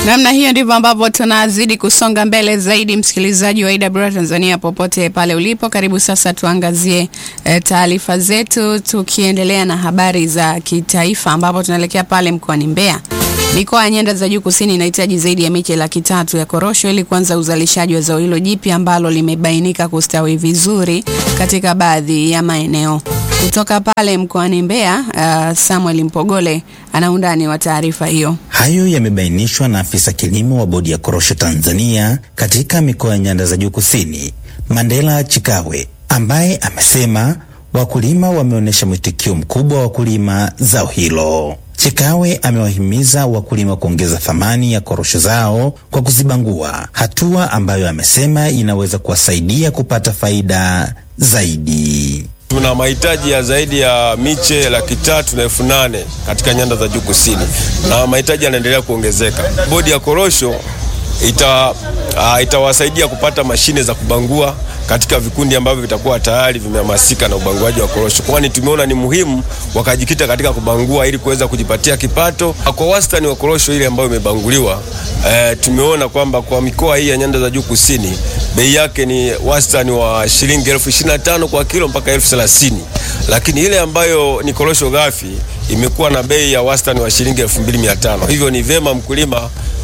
Namna hiyo ndivyo ambavyo tunazidi kusonga mbele zaidi, msikilizaji wa AWR Tanzania popote pale ulipo, karibu sasa tuangazie e, taarifa zetu tukiendelea na habari za kitaifa, ambapo tunaelekea pale mkoani Mbeya. Mikoa ya nyanda za juu kusini inahitaji zaidi ya miche laki tatu ya korosho ili kuanza uzalishaji wa zao hilo jipya ambalo limebainika kustawi vizuri katika baadhi ya maeneo. Kutoka pale mkoani Mbeya, uh, Samuel Mpogole ana undani wa taarifa hiyo. Hayo yamebainishwa na afisa kilimo wa bodi ya korosho Tanzania katika mikoa ya nyanda za juu kusini, Mandela Chikawe, ambaye amesema wakulima wameonyesha mwitikio mkubwa wa kulima zao hilo. Chikawe amewahimiza wakulima kuongeza thamani ya korosho zao kwa kuzibangua, hatua ambayo amesema inaweza kuwasaidia kupata faida zaidi. Tuna mahitaji ya zaidi ya miche laki tatu na elfu nane katika nyanda za juu kusini, na mahitaji yanaendelea kuongezeka. Bodi ya korosho ita uh, itawasaidia kupata mashine za kubangua katika vikundi ambavyo vitakuwa tayari vimehamasika na ubanguaji wa korosho, kwani tumeona ni muhimu wakajikita katika kubangua ili kuweza kujipatia kipato. Kwa wastani wa korosho ile ambayo imebanguliwa, eh, tumeona kwamba kwa mikoa hii ya nyanda za juu kusini bei yake ni wastani wa shilingi elfu ishirini na tano kwa kilo mpaka elfu thelathini lakini ile ambayo ni korosho ghafi imekuwa na bei ya wastani wa shilingi elfu mbili mia tano Hivyo ni vema mkulima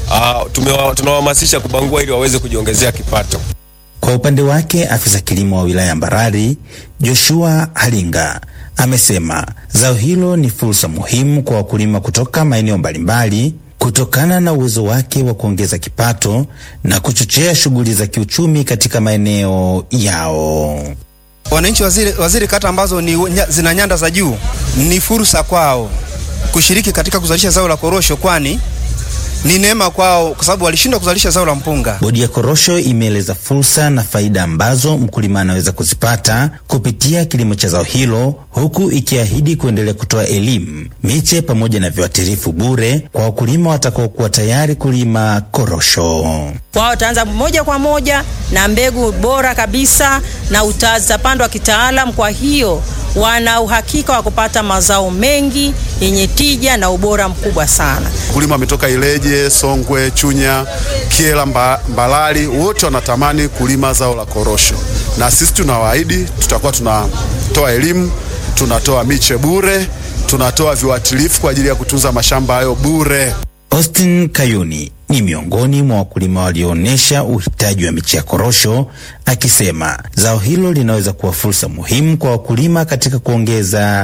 uh, tunawahamasisha kubangua ili waweze kujiongezea kipato. Kwa upande wake afisa kilimo wa wilaya Mbarali Joshua Halinga amesema zao hilo ni fursa muhimu kwa wakulima kutoka maeneo mbalimbali kutokana na uwezo wake wa kuongeza kipato na kuchochea shughuli za kiuchumi katika maeneo yao. Wananchi waziri, waziri kata ambazo ni zina nyanda za juu ni fursa kwao kushiriki katika kuzalisha zao la korosho, kwani ni neema kwao kwa sababu walishindwa kuzalisha zao la mpunga. Bodi ya korosho imeeleza fursa na faida ambazo mkulima anaweza kuzipata kupitia kilimo cha zao hilo, huku ikiahidi kuendelea kutoa elimu, miche pamoja na viuatilifu bure kwa wakulima watakaokuwa tayari kulima korosho. Kwao wataanza moja kwa moja na mbegu bora kabisa na utazapandwa kitaalam, kwa hiyo wana uhakika wa kupata mazao mengi yenye tija na ubora mkubwa sana. Wakulima wametoka Ileje, Songwe, Chunya, Kiela, mba, Mbalali, wote wanatamani kulima zao la korosho, na sisi tunawaahidi tutakuwa tunatoa elimu, tunatoa miche bure, tunatoa viuatilifu kwa ajili ya kutunza mashamba hayo bure. Austin Kayuni ni miongoni mwa wakulima walioonyesha uhitaji wa miche ya korosho, akisema zao hilo linaweza kuwa fursa muhimu kwa wakulima katika kuongeza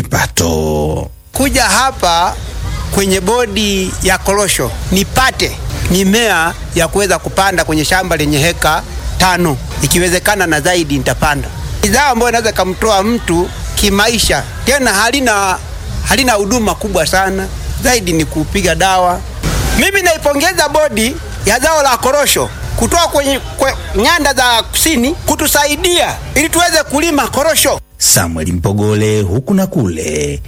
kipato. Kuja hapa kwenye bodi ya korosho nipate mimea ya kuweza kupanda kwenye shamba lenye heka tano, ikiwezekana na zaidi nitapanda. Ni zao ambayo inaweza kamtoa mtu kimaisha, tena halina halina huduma kubwa sana, zaidi ni kupiga dawa. Mimi naipongeza bodi ya zao la korosho kutoka kwenye kwe, nyanda za kusini kutusaidia ili tuweze kulima korosho. Samuel Mpogole, huku na kule,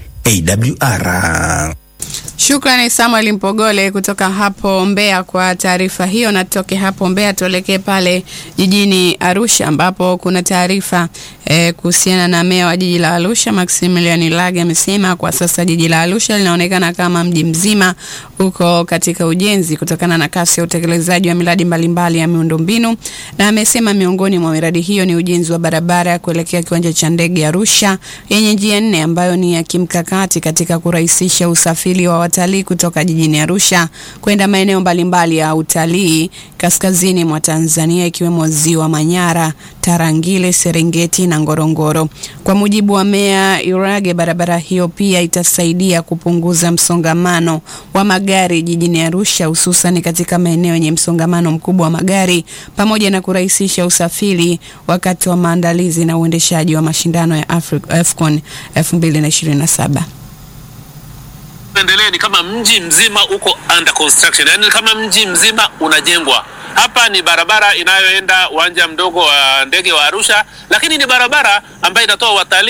AWR. Shukrani Samuel Mpogole kutoka hapo Mbeya kwa taarifa hiyo. Na tutoke hapo Mbeya tuelekee pale jijini Arusha ambapo kuna taarifa eh, kuhusiana na meya wa jiji la Arusha Maximilian Lage amesema kwa sasa jiji la Arusha linaonekana kama mji mzima uko katika ujenzi kutokana na kasi ya utekelezaji wa miradi mbalimbali ya miundombinu, na amesema miongoni mwa miradi hiyo ni ujenzi wa barabara ya kuelekea kiwanja cha ndege Arusha yenye njia nne ambayo ni ya kimkakati katika kurahisisha usafiri wa watalii kutoka jijini Arusha kwenda maeneo mbalimbali ya utalii kaskazini mwa Tanzania ikiwemo Ziwa Manyara, Tarangire, Serengeti na Ngorongoro. Kwa mujibu wa Meya Irage, barabara hiyo pia itasaidia kupunguza msongamano wa magari jijini Arusha, hususan katika maeneo yenye msongamano mkubwa wa magari pamoja na kurahisisha usafiri wakati wa maandalizi na uendeshaji wa mashindano ya AFCON 2027 endelee ni kama mji mzima uko under construction, yani kama mji mzima unajengwa. Hapa ni barabara inayoenda uwanja mdogo wa ndege wa Arusha, lakini ni barabara ambayo inatoa watalii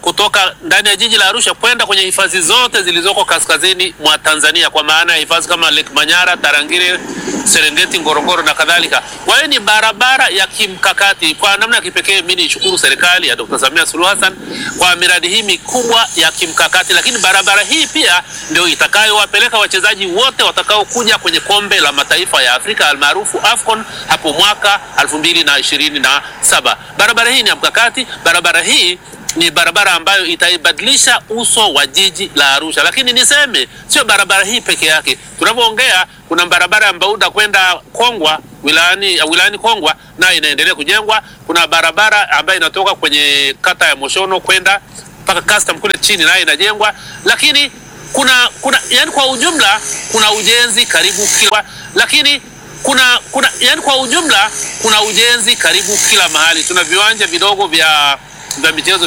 kutoka ndani ya jiji la Arusha kwenda kwenye hifadhi zote zilizoko kaskazini mwa Tanzania, kwa maana ya hifadhi kama Lake Manyara, Tarangire, Serengeti, Ngorongoro na kadhalika. Kwa hiyo ni barabara ya kimkakati. Kwa namna ya kipekee, mimi nishukuru serikali ya Dr. Samia Suluhu Hassan kwa miradi hii mikubwa ya kimkakati, lakini barabara hii pia ndio itakayowapeleka wachezaji wote watakaokuja kwenye kombe la mataifa ya Afrika almaarufu AFCON hapo mwaka 2027. Barabara hii ni ya mkakati. Barabara hii ni barabara ambayo itaibadilisha uso wa jiji la Arusha. Lakini niseme sio barabara hii peke yake. Tunavyoongea kuna barabara ya Mbauda kwenda Kongwa wilayani, wilayani Kongwa nayo inaendelea kujengwa. Kuna barabara ambayo inatoka kwenye kata ya Moshono kwenda mpaka custom kule chini nayo inajengwa. Lakini kuna kuna yani, kwa ujumla kuna ujenzi karibu kila lakini kuna kuna yani, kwa ujumla kuna ujenzi karibu kila mahali. Tuna viwanja vidogo vya vya michezo